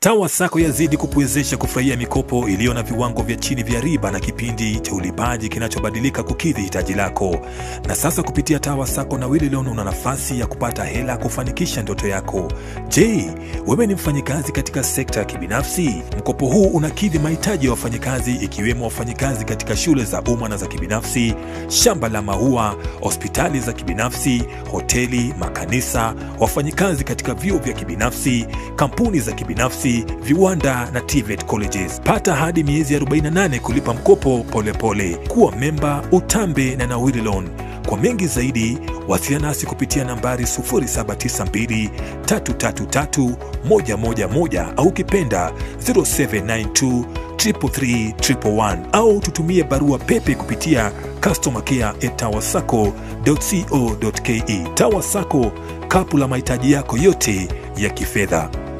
TAWA SACCO yazidi kukuwezesha kufurahia mikopo iliyo na viwango vya chini vya riba na kipindi cha ulipaji kinachobadilika kukidhi hitaji lako. Na sasa kupitia TAWA SACCO na Willy Loan una nafasi ya kupata hela kufanikisha ndoto yako. Je, wewe ni mfanyikazi katika sekta ya kibinafsi? Mkopo huu unakidhi mahitaji ya wafanyikazi ikiwemo wafanyikazi katika shule za umma na za kibinafsi, shamba la maua, hospitali za kibinafsi, hoteli, makanisa, wafanyikazi katika vyuo vya kibinafsi, kampuni za kibinafsi, viwanda na TVET colleges. Pata hadi miezi 48 kulipa mkopo polepole pole. Kuwa memba utambe na Nawili Loan. Kwa mengi zaidi wasiliana nasi kupitia nambari 0792 333 111 au ukipenda 0792 333 111 au tutumie barua pepe kupitia customercare@tawasacco.co.ke. TAWA SACCO, kapu la mahitaji yako yote ya kifedha.